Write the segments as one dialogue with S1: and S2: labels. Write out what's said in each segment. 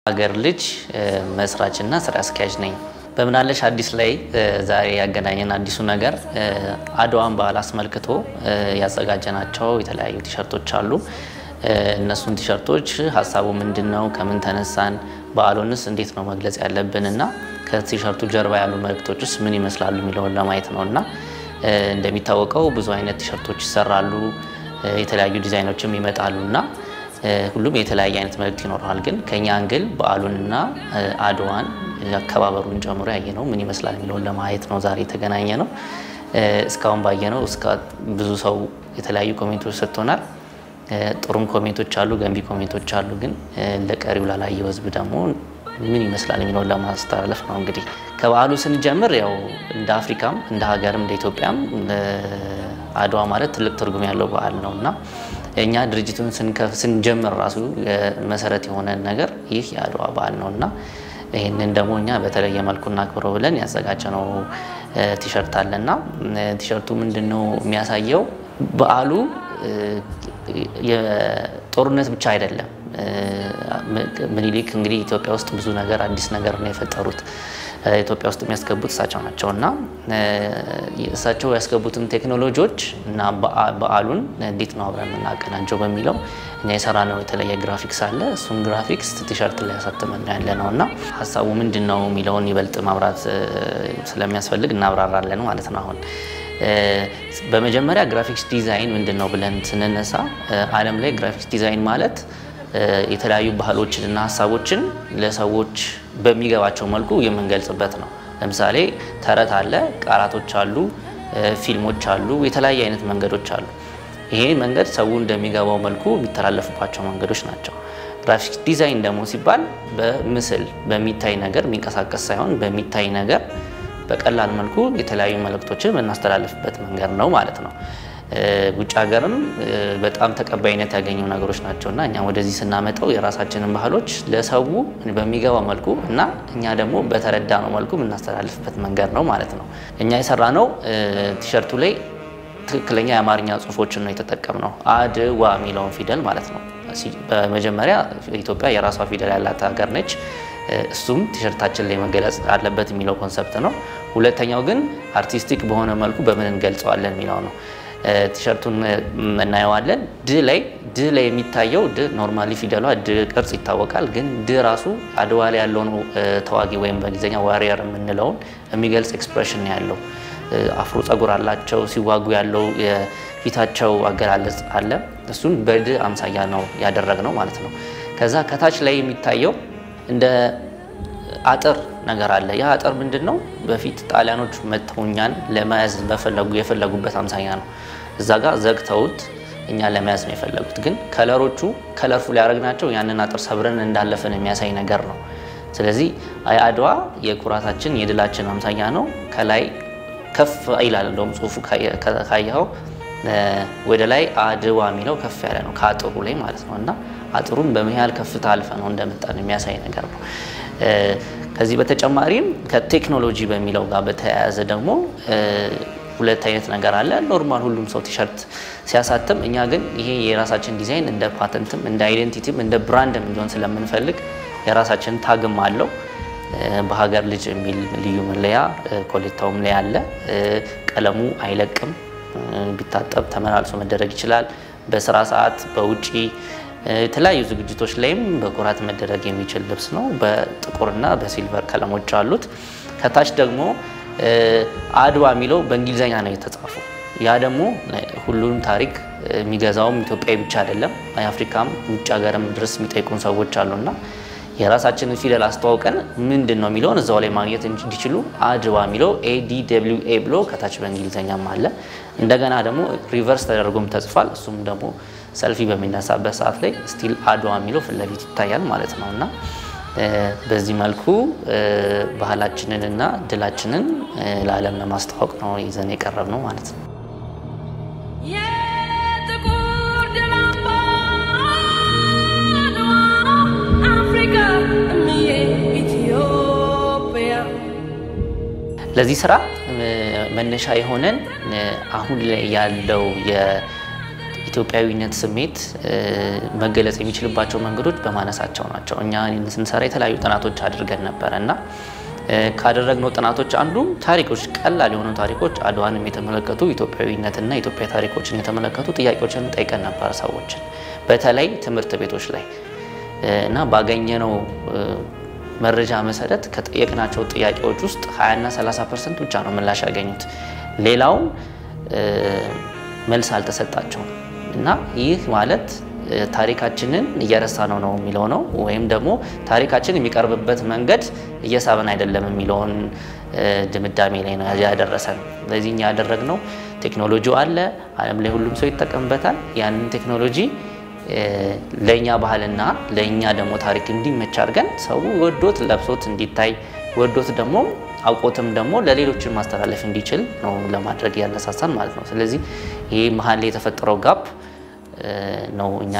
S1: ሀገር ልጅ መስራችና ስራ አስኪያጅ ነኝ። በምናለሽ አዲስ ላይ ዛሬ ያገናኘን አዲሱ ነገር አድዋን በዓል አስመልክቶ ያዘጋጀናቸው የተለያዩ ቲሸርቶች አሉ። እነሱን ቲሸርቶች ሀሳቡ ምንድን ነው? ከምን ተነሳን? በዓሉንስ እንዴት ነው መግለጽ ያለብን እና ከቲሸርቱ ጀርባ ያሉ መልእክቶችስ ምን ይመስላሉ የሚለውን ለማየት ነው እና እንደሚታወቀው ብዙ አይነት ቲሸርቶች ይሰራሉ፣ የተለያዩ ዲዛይኖችም ይመጣሉ እና ሁሉም የተለያየ አይነት መልእክት ይኖረዋል። ግን ከኛ አንግል በዓሉንና አድዋን አከባበሩን ጨምሮ ያየ ነው ምን ይመስላል የሚለውን ለማየት ነው ዛሬ የተገናኘ ነው። እስካሁን ባየ ነው እስከ ብዙ ሰው የተለያዩ ኮሜንቶች ሰጥቶናል። ጥሩም ኮሜንቶች አሉ፣ ገንቢ ኮሜንቶች አሉ። ግን ለቀሪው ላላየው ሕዝብ ደግሞ ምን ይመስላል የሚለውን ለማስተላለፍ ነው። እንግዲህ ከበዓሉ ስንጀምር ያው እንደ አፍሪካም እንደ ሀገርም እንደ ኢትዮጵያም አድዋ ማለት ትልቅ ትርጉም ያለው በዓል ነው እና እኛ ድርጅቱን ስንጀምር ራሱ መሰረት የሆነ ነገር ይህ የአድዋ በዓል ነው እና ይህንን ደግሞ እኛ በተለየ መልኩ እናክብረው ብለን ያዘጋጀነው ቲሸርት አለና ቲሸርቱ ምንድን ነው የሚያሳየው በዓሉ የጦርነት ብቻ አይደለም። ምኒልክ እንግዲህ ኢትዮጵያ ውስጥ ብዙ ነገር አዲስ ነገር ነው የፈጠሩት። ኢትዮጵያ ውስጥ የሚያስገቡት እሳቸው ናቸው እና እሳቸው ያስገቡትን ቴክኖሎጂዎች እና በዓሉን እንዴት ነው አብረን የምናቀናጀው በሚለው እኛ የሰራነው የተለየ ግራፊክስ አለ። እሱን ግራፊክስ ቲሸርት ላይ ያሳትመን ያለ ነው እና ሀሳቡ ምንድን ነው የሚለውን ይበልጥ ማብራት ስለሚያስፈልግ እናብራራለን ማለት ነው አሁን በመጀመሪያ ግራፊክስ ዲዛይን ምንድን ነው ብለን ስንነሳ ዓለም ላይ ግራፊክስ ዲዛይን ማለት የተለያዩ ባህሎችን እና ሀሳቦችን ለሰዎች በሚገባቸው መልኩ የምንገልጽበት ነው። ለምሳሌ ተረት አለ፣ ቃላቶች አሉ፣ ፊልሞች አሉ፣ የተለያየ አይነት መንገዶች አሉ። ይሄ መንገድ ሰው እንደሚገባው መልኩ የሚተላለፉባቸው መንገዶች ናቸው። ግራፊክስ ዲዛይን ደግሞ ሲባል በምስል በሚታይ ነገር የሚንቀሳቀስ ሳይሆን በሚታይ ነገር በቀላል መልኩ የተለያዩ መልእክቶችን የምናስተላልፍበት መንገድ ነው ማለት ነው። ውጭ ሀገርም በጣም ተቀባይነት ያገኙ ነገሮች ናቸው እና እኛ ወደዚህ ስናመጣው የራሳችንን ባህሎች ለሰው በሚገባ መልኩ እና እኛ ደግሞ በተረዳነው መልኩ የምናስተላልፍበት መንገድ ነው ማለት ነው። እኛ የሰራነው ቲሸርቱ ላይ ትክክለኛ የአማርኛ ጽሁፎችን ነው የተጠቀምነው። አድዋ የሚለውን ፊደል ማለት ነው። በመጀመሪያ ኢትዮጵያ የራሷ ፊደል ያላት ሀገር ነች። እሱም ቲሸርታችን ላይ መገለጽ አለበት የሚለው ኮንሰፕት ነው። ሁለተኛው ግን አርቲስቲክ በሆነ መልኩ በምን እንገልጸዋለን የሚለው ነው። ቲሸርቱን እናየዋለን። ድ ላይ ድ ላይ የሚታየው ድ ኖርማሊ ፊደሏ ድ ቅርጽ ይታወቃል። ግን ድ ራሱ አድዋ ላይ ያለውን ተዋጊ ወይም በእንግሊዝኛ ዋሪየር የምንለውን የሚገልጽ ኤክስፕሬሽን ያለው አፍሮ ጸጉር አላቸው። ሲዋጉ ያለው የፊታቸው አገላለጽ አለ። እሱን በድ አምሳያ ነው ያደረግነው ማለት ነው። ከዛ ከታች ላይ የሚታየው እንደ አጥር ነገር አለ። ያ አጥር ምንድን ነው? በፊት ጣሊያኖች መጥተው እኛን ለመያዝ በፈለጉ የፈለጉበት አምሳያ ነው። እዛ ጋር ዘግተውት እኛን ለመያዝ ነው የፈለጉት። ግን ከለሮቹ ከለርፉል ያደረግናቸው ያንን አጥር ሰብረን እንዳለፈን የሚያሳይ ነገር ነው። ስለዚህ አድዋ የኩራታችን የድላችን አምሳያ ነው። ከላይ ከፍ ይላል። እንደውም ጽሁፉ ካየኸው ወደ ላይ አድዋ የሚለው ከፍ ያለ ነው ከአጥሩ ላይ ማለት ነው እና አጥሩን በምን ያህል ከፍታ አልፈ ነው እንደመጣን የሚያሳይ ነገር ነው። ከዚህ በተጨማሪም ከቴክኖሎጂ በሚለው ጋር በተያያዘ ደግሞ ሁለት አይነት ነገር አለ። ኖርማል ሁሉም ሰው ቲሸርት ሲያሳትም፣ እኛ ግን ይሄ የራሳችን ዲዛይን እንደ ፓተንትም እንደ አይዴንቲቲም እንደ ብራንድም እንዲሆን ስለምንፈልግ የራሳችን ታግም አለው። በሀገር ልጅ የሚል ልዩ መለያ ኮሌታውም ላይ አለ። ቀለሙ አይለቅም። ቢታጠብ ተመላልሶ መደረግ ይችላል። በስራ ሰዓት በውጪ የተለያዩ ዝግጅቶች ላይም በኩራት መደረግ የሚችል ልብስ ነው። በጥቁርና በሲልቨር ቀለሞች አሉት። ከታች ደግሞ አድዋ የሚለው በእንግሊዝኛ ነው የተጻፈው። ያ ደግሞ ሁሉንም ታሪክ የሚገዛውም ኢትዮጵያዊ ብቻ አይደለም፣ የአፍሪካም ውጭ ሀገርም ድረስ የሚጠይቁን ሰዎች አሉና የራሳችንን ፊደል አስተዋውቀን ምንድን ነው የሚለውን እዛው ላይ ማግኘት እንዲችሉ አድዋ የሚለው ኤዲ ደብሊው ኤ ብሎ ከታች በእንግሊዝኛም አለ። እንደገና ደግሞ ሪቨርስ ተደርጎም ተጽፏል። እሱም ደግሞ ሰልፊ በሚነሳበት ሰዓት ላይ ስቲል አድዋ የሚለው ፊት ለፊት ይታያል ማለት ነው እና በዚህ መልኩ ባህላችንን እና ድላችንን ለዓለም ለማስተዋወቅ ነው ይዘን የቀረብ ነው ማለት ነው። ለዚህ ስራ መነሻ የሆነን አሁን ላይ ያለው ኢትዮጵያዊነት ስሜት መገለጽ የሚችልባቸው መንገዶች በማነሳቸው ናቸው። እኛ ስንሰራ የተለያዩ ጥናቶች አድርገን ነበረ እና ካደረግነው ጥናቶች አንዱ ታሪኮች፣ ቀላል የሆኑ ታሪኮች አድዋንም የተመለከቱ ኢትዮጵያዊነትና የኢትዮጵያ ታሪኮችን የተመለከቱ ጥያቄዎችን ጠይቀን ነበረ ሰዎችን በተለይ ትምህርት ቤቶች ላይ እና ባገኘነው መረጃ መሰረት ከጠየቅናቸው ጥያቄዎች ውስጥ 20ና 30 ፐርሰንት ብቻ ነው ምላሽ ያገኙት። ሌላውን መልስ አልተሰጣቸውም እና ይህ ማለት ታሪካችንን እየረሳ ነው ነው የሚለው ነው ወይም ደግሞ ታሪካችን የሚቀርብበት መንገድ እየሳበን አይደለም የሚለውን ድምዳሜ ላይ ነው ያደረሰን። ስለዚህ እኛ ያደረግነው ቴክኖሎጂው አለ፣ ዓለም ላይ ሁሉም ሰው ይጠቀምበታል። ያንን ቴክኖሎጂ ለእኛ ባህልና ለእኛ ደግሞ ታሪክ እንዲመች አድርገን ሰው ወዶት ለብሶት እንዲታይ ወዶት ደግሞ አውቆትም ደግሞ ለሌሎችን ማስተላለፍ እንዲችል ነው ለማድረግ ያነሳሳን ማለት ነው። ስለዚህ ይህ መሀል ላይ የተፈጠረው ጋፕ ነው እኛ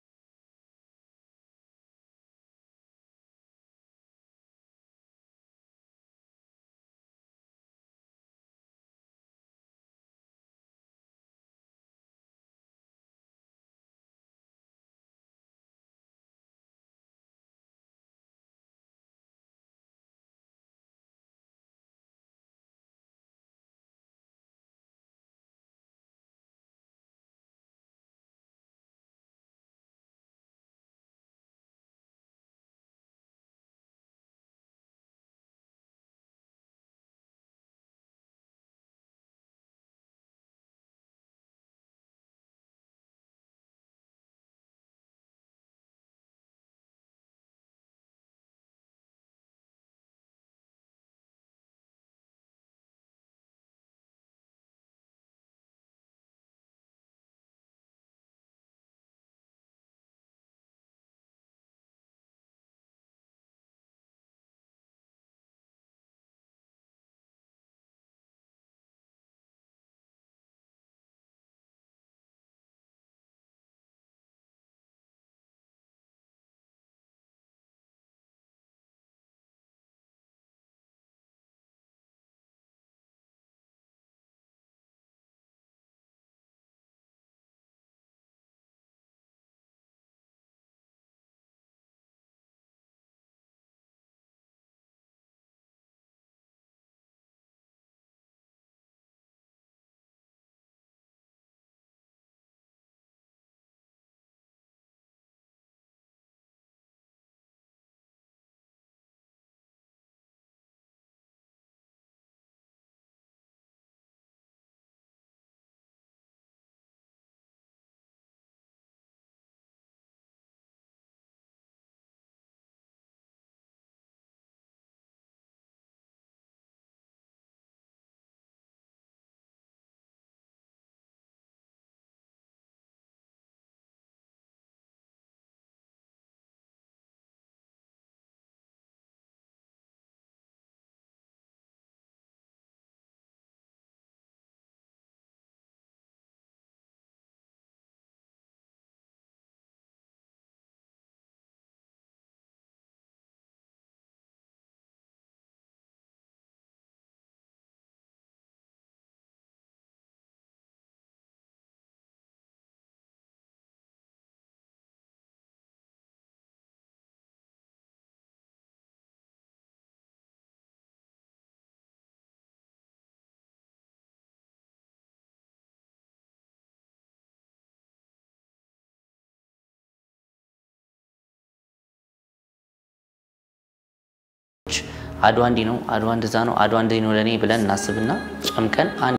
S1: አድዋ እንዲህ ነው፣ አድዋ እንደዛ ነው፣ አድዋ እንደዚህ ነው ለእኔ ብለን እናስብና ጨምቀን አንድ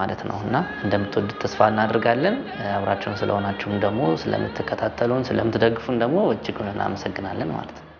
S1: ማለት ነው እና እንደምትወዱት ተስፋ እናደርጋለን። አብራችሁን ስለሆናችሁም ደግሞ ስለምትከታተሉን፣ ስለምትደግፉን ደግሞ እጅጉን እናመሰግናለን ማለት ነው።